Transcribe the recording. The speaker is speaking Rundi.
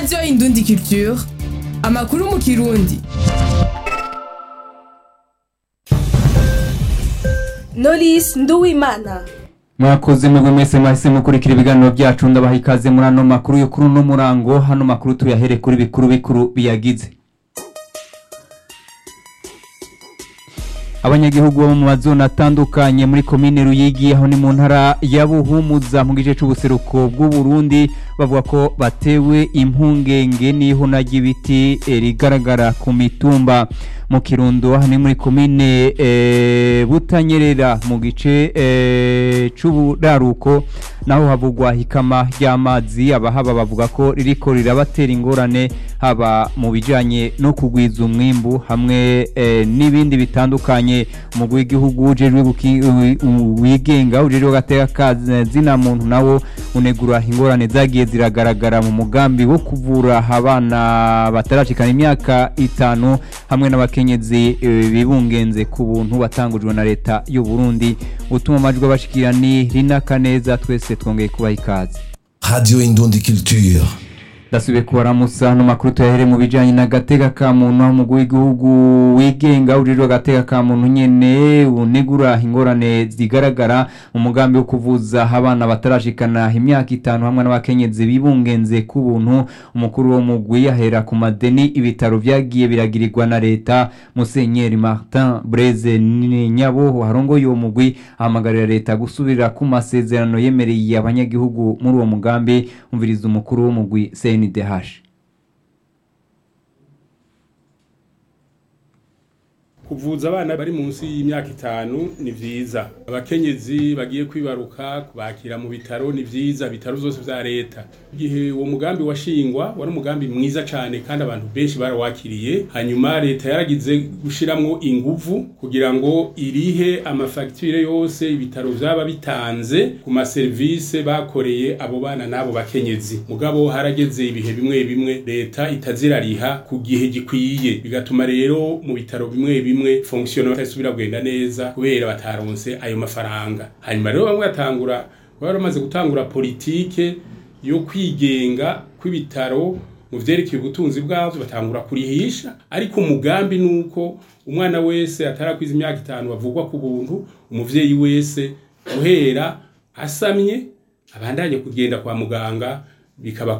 radiyo indundi culture amakuru mu kirundi Knowless Nduwimana mwakoze mwebwe mwese mwahise mukurikira ibiganiro byacu ndabaha ikaze muri ano makuru yo kuri uno murango hano makuru tuyahere kuri bikuru bikuru biyagize abanyagihugu bo mu mazone atandukanye muri komine ruyigi aho ni mu ntara ya buhumuza mu gice c'ubuseruko bw'uburundi bavuga ko batewe impungenge n'ihuna ry'ibiti eh, rigaragara ku mitumba mu kirundo aha ni muri komine eh, butanyerera mu gice eh, c'uburaruko naho havugwa hikama ry'amazi abahaba bavuga ko ririko rirabatera ingorane haba mu bijanye no kugwiza umwimbu hamwe eh, n'ibindi bitandukanye umugwi w'igihugu ujejwe guki- wi- wigenga ujejwe gateka kazina muntu nawo unegura ingorane zagiye ziragaragara mu mugambi wo kuvura abana batarashikana imyaka itanu hamwe n'abakenyezi eh, bibungenze ku buntu batangujwe na leta y'u Burundi utuma amajwi abashikira ni Rina Kaneza twese twongeye kubaha ikaze Radio Indundi Culture. ndasubiye kubaramusa no makuru tuyahere mu bijanye n'agateka ka muntu aho umugwi w'igihugu wigenga ujejwe agateka ka muntu nyene unegura ingorane zigaragara mu mugambi wo kuvuza abana batarashikana imyaka itanu hamwe n'abakenyezi bibungenze ku buntu umukuru wo mugwi ahera ku madeni ibitaro vyagiye biragirirwa na leta musenyeri martin breze nyaboho harongoye uwo mugwi ahamagarira leta gusubira ku masezerano yemereye abanyagihugu muri uwo mugambi umviriza umukuru w'umugwi CNDH kuvuza abana bari munsi y'imyaka itanu ni vyiza abakenyezi bagiye kwibaruka kubakira mu bitaro ni vyiza bitaro vyose vya leta igihe uwo mugambi washingwa wari umugambi mwiza cane kandi abantu benshi barawakiriye hanyuma leta yaragize gushiramwo inguvu kugira ngo irihe amafagitire yose ibitaro vyaba bitanze ku maserivise bakoreye abo bana n'abo bakenyezi mugabo harageze ibihe bimwe bimwe leta itazirariha ku gihe gikwiye bigatuma rero mu bitaro bimwe bimwe fonction batasubira kugenda neza kubera bataronse ayo mafaranga hanyuma rero bamwe batangura bari bamaze gutangura politike yo kwigenga kw'ibitaro mu vyerekeye ubutunzi bwavyo batangura kurihisha ariko umugambi nuko umwana wese atarakwiza imyaka itanu bavugwa ku buntu umuvyeyi wese guhera asamye abandanye kugenda kwa muganga bikaba